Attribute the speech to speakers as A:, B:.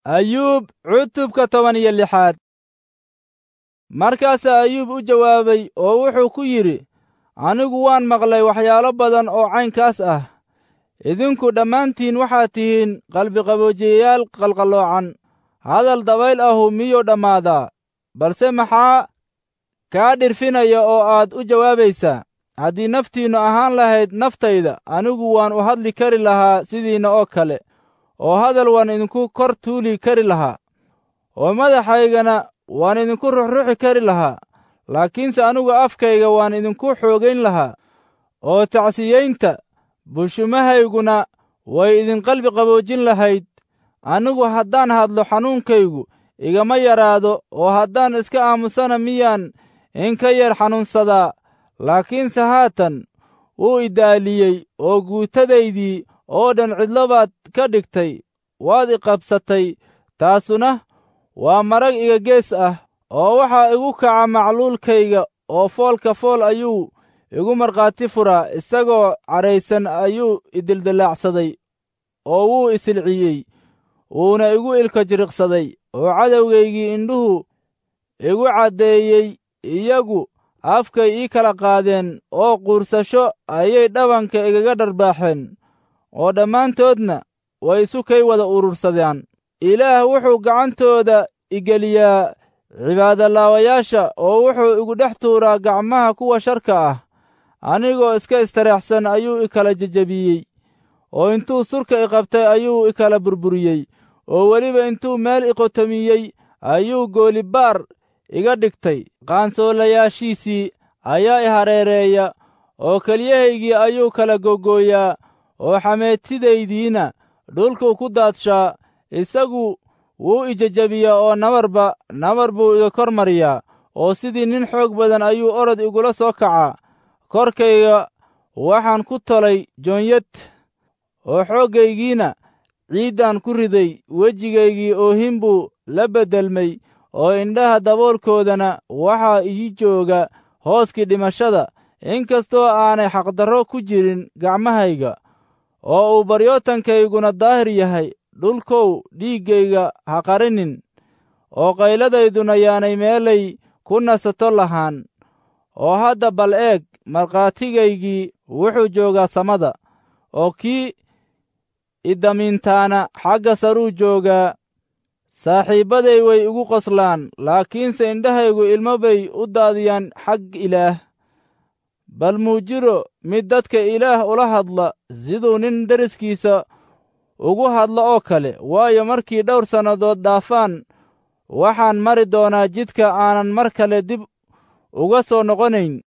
A: ayuub cutubka toban iyo lixaad markaasaa ayuub u jawaabay oo wuxuu ku yidhi anigu waan maqlay waxyaalo badan oo caynkaas ah idinku dhammaantiin waxaad tihiin qalbiqaboojiyayaal qalqalloocan hadal dabayl ahu miyuu dhammaadaa balse maxaa kaa dhirfinaya oo aad u jawaabaysaa haddii naftiinnu ahaan lahayd naftayda anigu waan u hadli kari lahaa sidiinna oo kale oo hadal waan idinku kor tuuli kari lahaa oo madaxaygana waan idinku ruxruxi kari lahaa laakiinse anigu afkayga waan idinku xoogayn lahaa oo tacsiyaynta bushumahayguna way idin qalbi qaboojin lahayd anigu haddaan hadlo xanuunkaygu igama yaraado oo haddaan iska aamusana miyaan in ka yar xanuunsadaa laakiinse haatan wuu idaaliyey oo guutadaydii oo dhan cidlo baad ka dhigtay waad iqabsatay taasuna waa marag iga gees ah oo waxaa igu kaca macluulkayga oo foolka fool ayuu igu markhaati furaa isagoo cadhaysan ayuu idildillaacsaday oo wuu isilciyey wuuna igu ilka jiriqsaday oo cadowgaygii indhuhu igu caddeeyey iyagu afkay ii kala qaadeen oo quursasho ayay dhabanka igaga dharbaaxeen oo dhammaantoodna way isu kay wada urursadaan ilaah wuxuu gacantooda igeliyaa cibaadalaawayaasha oo wuxuu igu dhex tuuraa gacmaha kuwa sharka ah anigoo iska istareexsan ayuu i kala jejebiyey oo intuu surka i qabtay ayuu i kala burburiyey oo weliba intuu meel i qotomiyey ayuu goolibaar iga dhigtay qaansoolayaashiisii ayaa i hareereeya oo kelyahaygii ayuu kala gogooyaa oo xameetidaydiina dhulkuu ku daadshaa isagu wuu i jejebiyaa oo nabarba nabar buu iga kor mariyaa oo sidii nin xoog badan ayuu orod igula soo kacaa korkayga waxaan ku tolay joonyad oo xooggaygiina ciiddaan ku riday wejigaygii oohin buu la beddelmay oo indhaha daboolkoodana waxaa ii jooga hooskii dhimashada inkastoo aanay xaqdarro ku jirin gacmahayga oo uu baryootankayguna daahir yahay dhulkow dhiiggayga ha qarinin oo qayladayduna yaanay meelay ku nasato lahaan oo hadda bal eeg markhaatigaygii wuxuu joogaa samada oo kii idamiintaana xagga saruu joogaa saaxiibbaday way igu qoslaan laakiinse indhahaygu ilmo bay u daadiyaan xag ilaah bal muu jiro mid dadka ilaah ula hadla siduu nin deriskiisa ugu hadlo oo kale waayo markii dhowr sannadood dhaafaan waxaan mari doonaa jidka aanan mar kale dib uga soo noqonayn